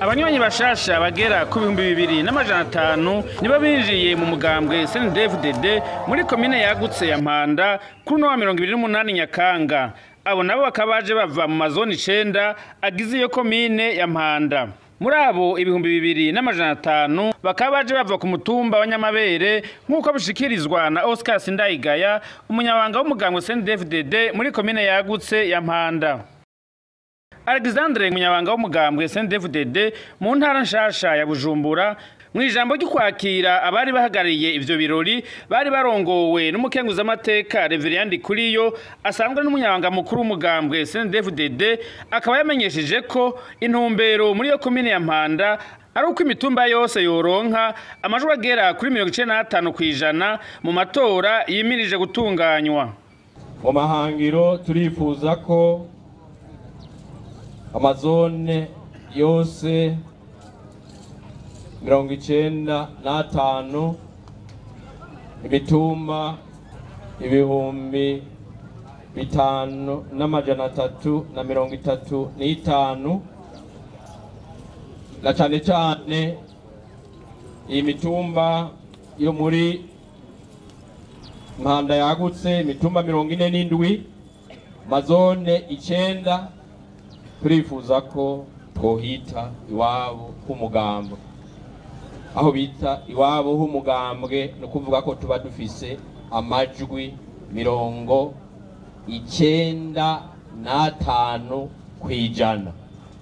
abanywanyi bashasha bagera ku bihumbi bibiri n'amajana atanu nibo binjiye mu mugambwe snedfdd muri komine yagutse ya mpanda kuri uno wa mirongo ibiri n'umunani nyakanga abo nabo bakaba baje bava mu mazoni icenda agize iyo komine ya mpanda muri abo ibihumbi bibiri n'amajana atanu bakaba baje bava ku mutumba wa nyamabere nk'uko bishikirizwa na oscar sindayigaya umunyabanga w'umugambwe snedfdd muri komine yagutse ya mpanda alexandre umunyabanga w'umugambwe snedfdd mu ntara nshasha ya bujumbura mu ijambo ryo kwakira abari bahagarariye ivyo birori bari barongowe n'umukenguzamateka reveriyandi kuriyo asanzwe n'umunyabanga mukuru w'umugambwe snedfdd akaba yamenyesheje ko intumbero muri iyo komine ya mpanda ari uko imitumba yose yoronka amajwi agera kuri mirongo icenda n'atanu kw'ijana mu matora yimirije gutunganywa mu mahangiro turifuza ko amazone yose mirongo icenda n'atanu imitumba ibihumbi bitanu n'amajana atatu na mirongo itatu n'itanu na cane cane iyi mitumba yo muri mpanda yagutse imitumba mirongo ine n'indwi mazone icenda turifuza ko twohita iwabo h'umugambwe aho bita iwabo h'umugambwe ni ukuvuga ko tuba dufise amajwi mirongo icenda n'atanu kw'ijana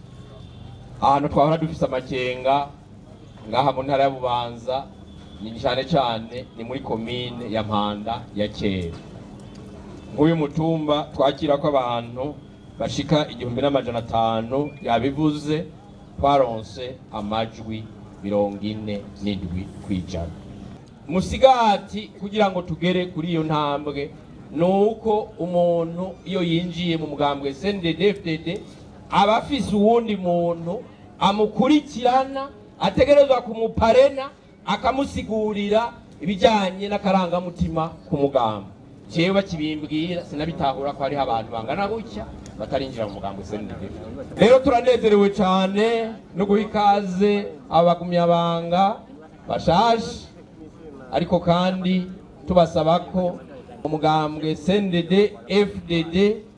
ahantu twahora dufise amakenga ngaha mu ntara ya bubanza ni cane cane ni muri komine ya mpanda ya kera nk'uyu mutumba twakirako abantu bashika igihumbi n'amajana atanu yabivuze twaronse amajwi mirongo ine n'indwi kw'ijana musigati kugira ngo tugere kuri iyo ntambwe ni uko umuntu iyo yinjiye mu mugambwe snddfdd aba afise uwundi muntu amukurikirana ategerezwa kumuparena akamusigurira ibijyanye n'akarangamutima ku mugambo jewe bakibimbwira sinabitahura ko hariho abantu bangana gutya batarinjira mu mugambo snddfdd rero turanezerewe cyane no guha ikaze abagumyabanga bashashe ariko kandi tubasaba ko umugambwe sndd fdd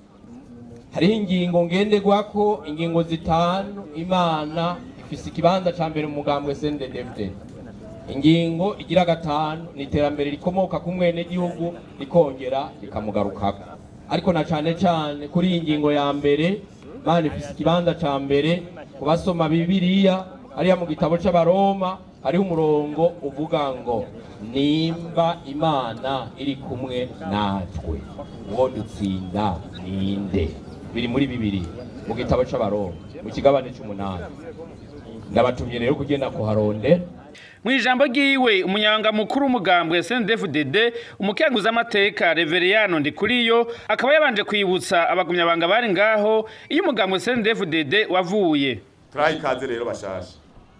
hariho ingingo ngenderwako ingingo zitanu imana ifise ikibanza ca mbere mu mugambwe sndd fdd ingingo igira gatanu ni iterambere rikomoka ku mwenegihugu rikongera rikamugarukako ariko na cane cane kuri iyi ngingo ya mbere mana ifise ikibanza ca mbere ku basoma bibiriya hariya mu gitabo c'abaroma hariho umurongo uvuga ngo nimba imana iri kumwe natwe uwo dutsinda ninde biri muri bibiri mu gitabo c'abaroma mu kigabane c'umunani ndabatumye rero kugenda kuharondera mu ijambo ryiwe umunyanga mukuru w'umugambwe snedfdd umukenguzamateka reveriyano ndikuriyo akaba yabanje kwibutsa abagumyabanga bari ngaho iyo umugambwe snedfdd wavuye turaha ikaze rero bashasha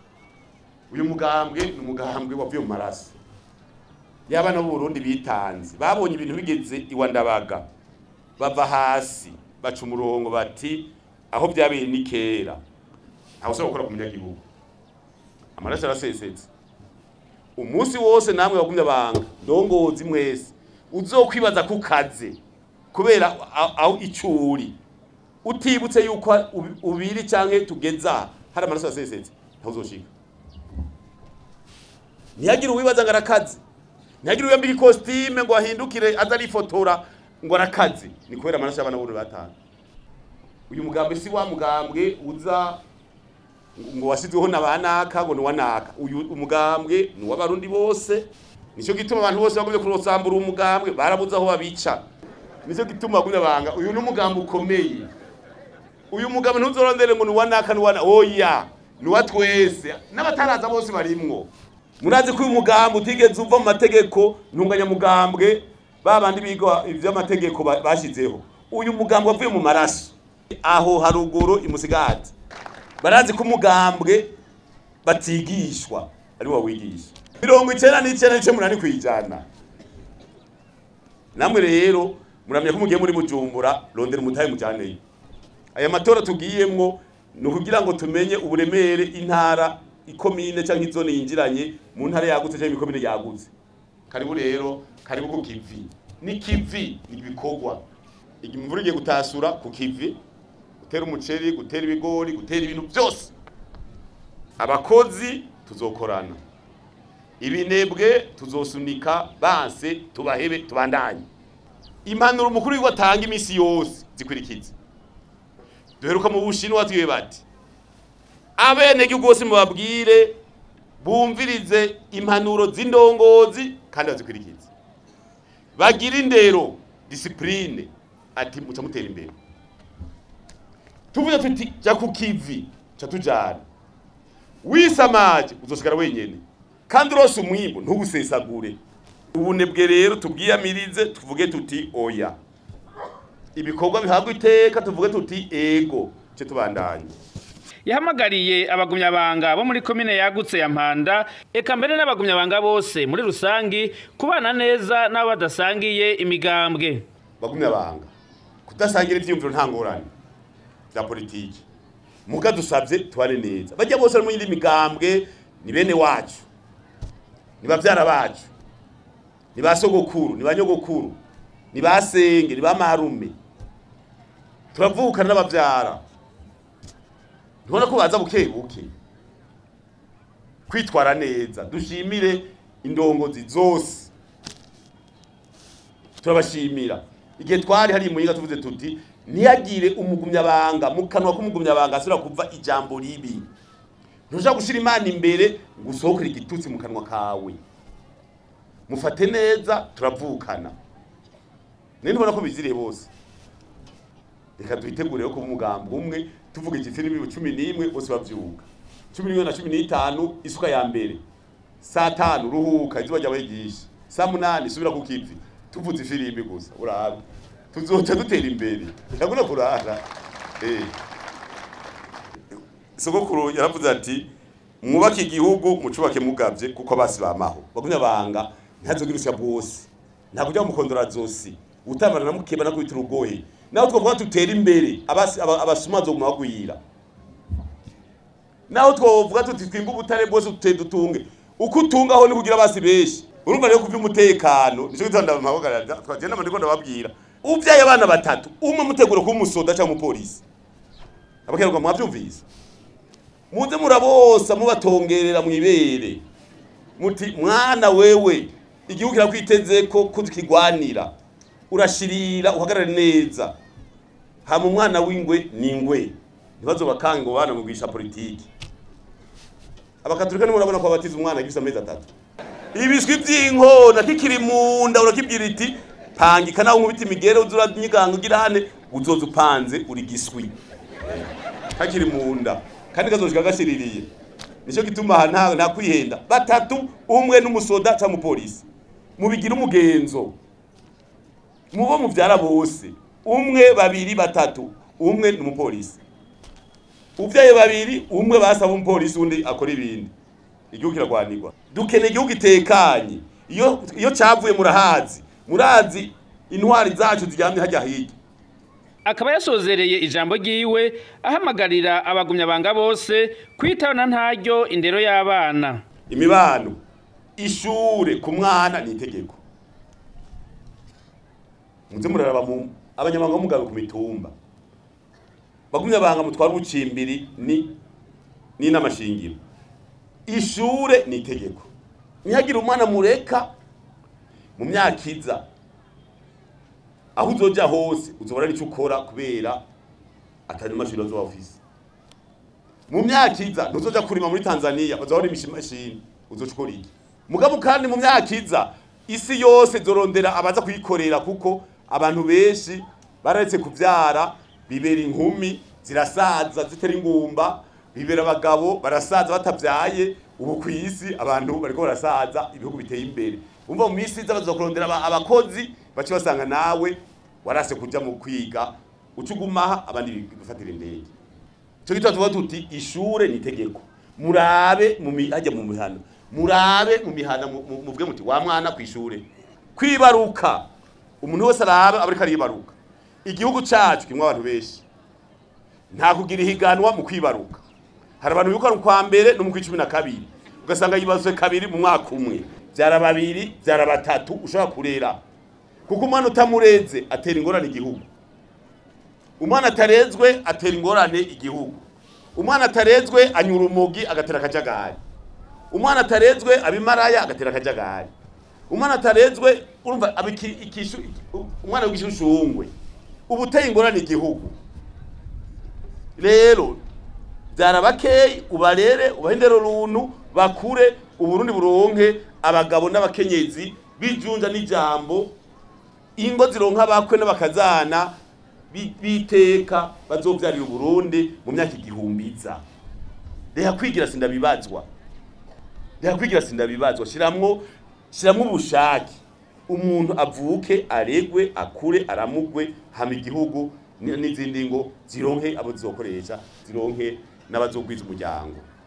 uyu mugambwe ni umugambwe wavuye mu maraso y'abana b'uburundi bitanze babonye ibintu bigeze iwa ndabaga bava hasi baca umurongo bati aho byabereye ni kera ntawe usaba gukora ku munyagihugu amaraso arasesetse umunsi wose namwe bagumye abanga ndongozi mwese uzokwibaza ku kaze kubera aho icuri utibutse yuko ubiri canke tugeza hari amaraso asesetse ntawe uzoshika ntihagire uwibaza ngo arakaze ntihagire uwiyambika ikositime ngo ahindukire aza arifotora ngo arakaze ni kubera amaraso y'abana b'urundi batanu uyu mugambwe si wa mugambwe uza ngo wasizweho na banaka ngo ni wanaka uyu umugambwe ni w'abarundi bose nicyo gituma abantu bose bagumye kurosambura umugambwe barabuze aho babica nicyo gituma bagumye banga uyu ni umugambwe ukomeye uyu mugambwe ntuzorondere ngo ni wanaka ni wana oya ni wa twese n'abataraza bose barimwo murazi ko uyu mugambwe utigeze uva mu mategeko ntunganyamugambwe babandi biga ivy'amategeko bashizeho uyu mugambwe wavuye mu maraso aho haruguru imusigati barazi ko umugambwe batigishwa ari wo wigisha mirongo icenda n'icenda n'ice munani kwijana namwe rero muramya ko mugiye muri bujumbura rondera umutahe mujaneyo aya matora tugiyemwo ni ukugira ngo tumenye uburemere intara ikomine cyangwa izone yinjiranye mu ntara yagutse cyangwa imikomine yagutse karibu rero karibu ku kivi ni kivi ni ibikorwa igihe imvura igiye gutasura ku kivi gutera umuceri gutera ibigori gutera ibintu byose abakozi tuzokorana ibinebwe tuzosunika banse tubahebe tubandanye impanuro umukuru w'igihugu atanga iminsi yose zikurikiza duheruka mu bushinwa tuye bati abenegihugu bose mubabwire bumvirize impanuro z'indongozi kandi bazikurikize bagira indero disipurine ati muca mutera imbere tuvuze tuti jya ku kivi ca tujana wisamaje uzosigara wenyene kandi urose umwimbu ntugusesagure ubunebwe rero tubwiyamirize tuvuge tuti oya ibikorwa bihabwa iteka tuvuge tuti ego ce tubandanye yahamagariye abagumyabanga bo muri komine yagutse ya mpanda eka mbere n'abagumyabanga bose muri rusangi kubana neza n'abo badasangiye imigambwe bagumye abanga kudasangira ivyiyumviro nta ngorane bya politiki muga dusabye tubane neza bajya bose bari mu yindi migambwe ni bene wacu ni bavyara bacu ni ba sogokuru ni ba nyogokuru ni ba senge ni ba marume turavukana n'abavyara ntubona ko baza buke buke kwitwara neza dushimire indongozi zose turabashimira igihe twari hari muyiga tuvuze tuti ntiyagire umugumyabanga mu kanwa k'umugumyabanga asubira kuva ijambo ribi ntushaka gushira imana imbere ngo usohokere igitutsi mu kanwa kawe mufate neza turavukana none ntubona ko biziriye bose reka duhitegure ko umugambi umwe tuvuga igitsina n'imibu cumi n'imwe bose bavyuka cumi n'imwe na cumi n'itanu isuka ya mbere saa tanu ruhuka izuba ryawe ryishi saa munani subira ku kivi tuvuze ifirimbi gusa urabe tuzoca dutera imbere ndakunda kurara eh sogokuru yaravuze ati mwubake igihugu mucubake mugavye kuko abasi bamaho bagumya banga ntazogira usya bwose nta kujya mukondora zosi utamara na mukeba na kwita urugohe naho twavuga tutera imbere abasi aba- abasuma bazoguma bagwira naho twovuga tuti twimba ubutare bwose tuteye dutunge uko utungaho ni kugira abasi benshi urumva rero kuvya umutekano nico gitanda ndamabagarira twagenda ndiko ndababwira uvyaye abana batatu umwe mutegura kuba umusoda cyangwa umupolisi abakeruka mwavyumvise muze murabosa mubatongerera mwibere muti mwana wewe igihugu kirakwiteze ko kukigwanira urashirira uhagarare neza hama umwana w'ingwe ni ingwe ntibazo bakanga ngo bana mugwisha politiki abakaturika ni murabona ko babatiza umwana gifise amezi atatu ibiswi vy'inkona kikiri munda urakibwira iti pangika nawe nkubita imigere uza uranyiganga ugira hane uzoza upanze uri giswi kakiri munda kandi kazoshika gashiririye nico gituma aha nta nta kwihenda batatu umwe n'umusoda cyangwa umupolisi mubigira umugenzo mubo muvyara bose umwe babiri batatu umwe n'umupolisi uvyaye babiri umwe basaba umupolisi undi akora ibindi igihugu kiragwanirwa dukeneye igihugu itekanye iyo iyo cavuye murahazi murazi intwari zacu ziryamye hajya hirya akaba yasozereye ijambo ryiwe ahamagarira abagumyabanga bose kwitana ntaryo indero y'abana imibano ishure ku mwana ni itegeko muze muraraba mu abanyamabanga b'umugabo ku mitumba bagumye abanga mutwara ubucimbiri ni ni n'amashingiro ishure ni itegeko ntihagire umwana mureka mu myaka iza aho uzoja hose uzobona n'ico ukora kubera atari amashuri azoba ufise mu myaka iza ntuzoja kurima muri Tanzania bazahora imashini uzoca ukora iki mugabo kandi mu myaka iza isi yose zorondera abaza kuyikorera kuko abantu benshi bararetse kuvyara bibera inkumi zirasaza zitera ingumba bibera abagabo barasaza batavyaye ubu ku isi abantu bariko barasaza ibihugu biteye imbere umva mu misi iza bazokurondera aba- abakozi bace basanga nawe warase kuja mu kwiga uca ugumaha abandi bifatira indege cyo gituma tuvuga tuti ishure ni itegeko murabe mu mi- hajya mu mihana murabe mu mihana mu- mu- muvuge muti wa mwana ku ishure kwibaruka umuntu wese arabe abariko aribaruka igihugu cacu kimwe abantu benshi nta kugira ihiganwa mu kwibaruka hari abantu bibuka mu kwa mbere no mu kw'icumi na kabiri ugasanga yibazwe kabiri mu mwaka umwe byara babiri byara batatu ushobora kurera kuko umwana utamureze atera ingorane igihugu umwana atarezwe atera ingorane igihugu umwana atarezwe anyura umugi agatera akajagari umwana atarezwe abimaraya agatera akajagari umwana atarezwe urumva aba iki- ikishu- umwana w'igishushushungwe uba uteye ingorane igihugu rero byara bakeyi ubarere ubahe indero runtu bakure uburundi buronke abagabo n'abakenyezi bijunja n'ijambo ingo zironka abakwe n'abakazana bi- biteka bazovyarira uburundi mu myaka igihumbi iza reha kwigira sindabibazwa reha kwigira sindabibazwa shiramwo shiramwo ubushake umuntu avuke aregwe akure aramugwe hama igihugu ni- n'izindi ngo zironke abo zizokoresha zironke n'abazogwiza umuryango